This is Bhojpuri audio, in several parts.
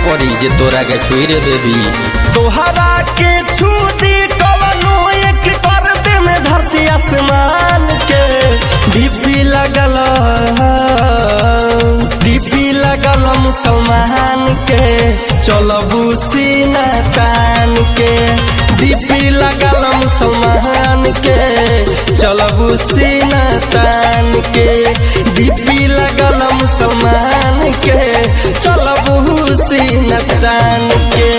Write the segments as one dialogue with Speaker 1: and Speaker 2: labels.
Speaker 1: पड़ी जे तोरा के छुई रे बेबी
Speaker 2: तोहरा के छूटी कवनो एक कर दे में धरती आसमान के डीपी लगल डीपी लगल मुसलमान के चलबू सीना तान के डीपी लगल मुसलमान के चलबू सीना तान के डीपी लगल मुसलमान के चलबू सीना तान के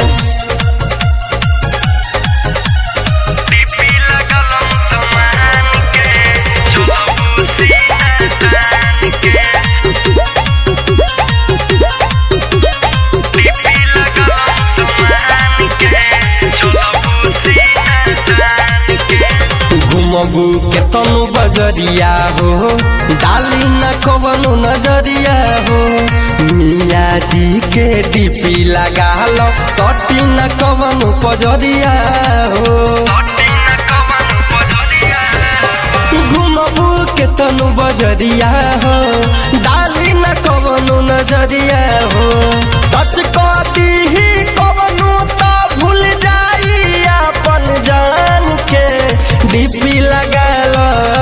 Speaker 2: घुमबू के तनु बजरिया हो डाली न कवनु नजरिया हो मिया जी के डीपी लगा लो सटी न कवनु पजरिया हो घुमबू के तनु बजरिया हो डाली न कवनु नजरिया हो टच कदी ही कवनु तो भूल जाई अपन जान के डीपी लगल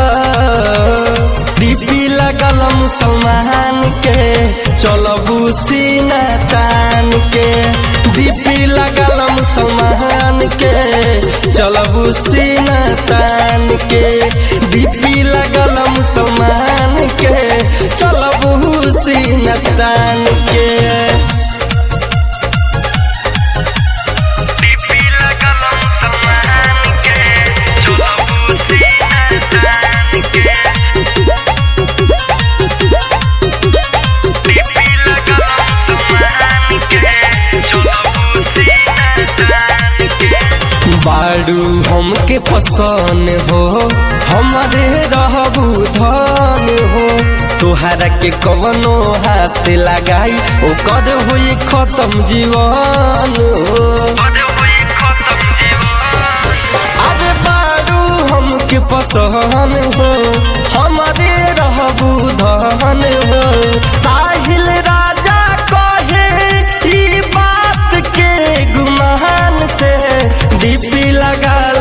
Speaker 2: डीपी लगल मुसलमान के चलबू सीना तान के डीपी लगल मुसलमान के चलबू सीना तान के डीपी लगल मुसलमान के चलबू सीना तान के बाड़ू हमके पसंद हो हमारे रहबू धन हो तोहरा के कवनो हाथ लगाई ओकर होई खत्म जीवन हो अरे बाड़ू हमके पसंद हो हमारे रहबू धन हो साहिल राजा कहे ई बात के गुमान से डीपी लगल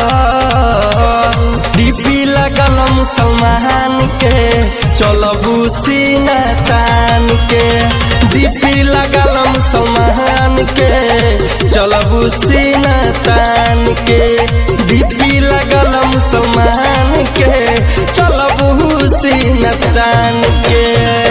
Speaker 2: डीपी लगल मुसलमान के चलबू सीना तान के डीपी लगल मुसलमान के चलबू सीना तान के डीपी लगल मुसलमान के चलबू सीना तान के